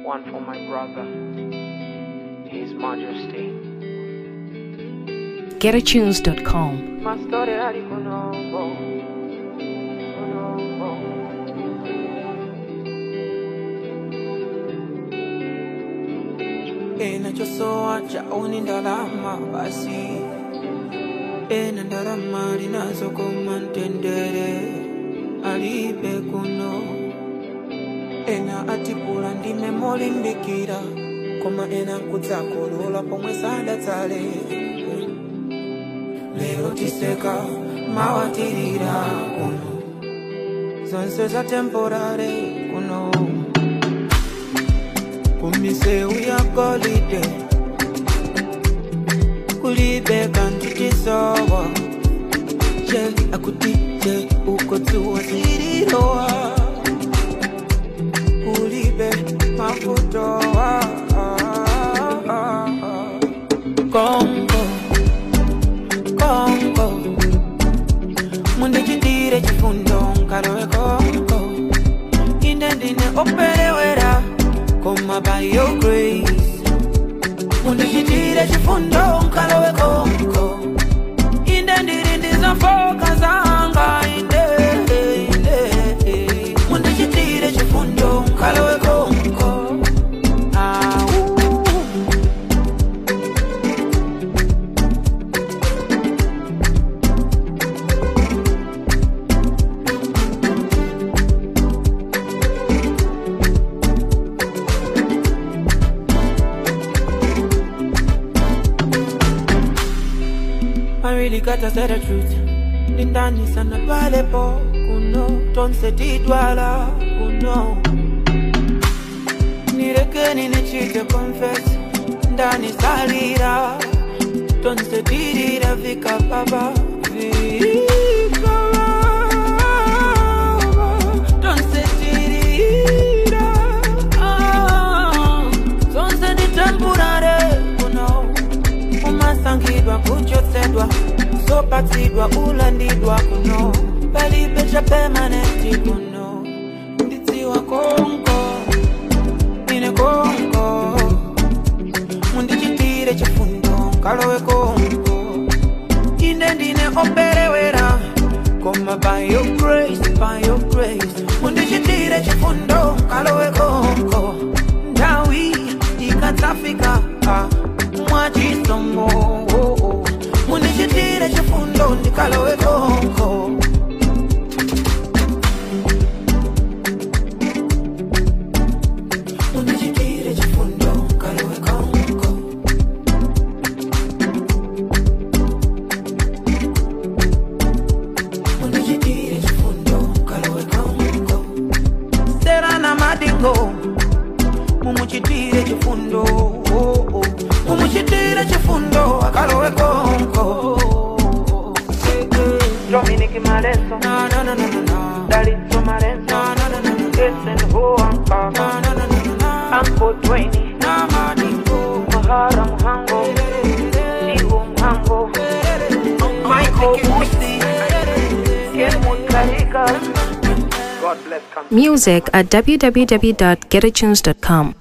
one for my brother, His Majesty. GetAtunes.com. Ma storia di Konobo, Konobo. enachosoa chaoni ndalama basi ena ndalama linazokoma mtendere alibe kuno ena atipula ndime molimbikira koma ena kudzakolola pomwe sadatsale lero tiseka mawatirira kuno zonse za temporare kuno kumiseu ya golide kulibe kantitisowa je akuti je ukotuwa zirirowa kulibe mafutowa kongo kongo mundichitire chifundo nkalowe kongo ine ndine operewera koma by your grace mundichitire chifundo nkalowe konko inde ndiri ndizofoka zanga inde inde mundichitire chifundo nkalowe konko Au. I really gotta say the truth. Ndindani sana pale po kuno tonse tidwala kuno nirekeni nichite confess ndani salira tonse tirira vika baba vika baba tonse tirira ah, tonse ni temporary kuno umasangidwa kuchotsedwa zopatsidwa ulandidwa kuno palibe cha permanenti kuno ndidziwa konko ine konko mundichitire chifundo nkalowe konko inde ndine operewera koma by your grace by your grace mundichitire chifundo nkalowe konko ndawi ikadzafika ah, mwachisomo oh, oh. mundichitire chifundo ndikalowe konko mundichitire chifundo nkalowe konko mundichitire chifundo nkalowe konko serana madingo mumuchitire chifundo oh, oh. mumuchitire chifundo akalowe konko Dominic Marenzo, na na na na na na Dalitso Marenzo, na na na na na Jason Ho na Ankara, na na na na Uncle Dwayne, na madingo Mahara Muhango, Chihu Muhango, Michael Musi, Kenwood Karika. God bless country. Music at www.getatunes.com.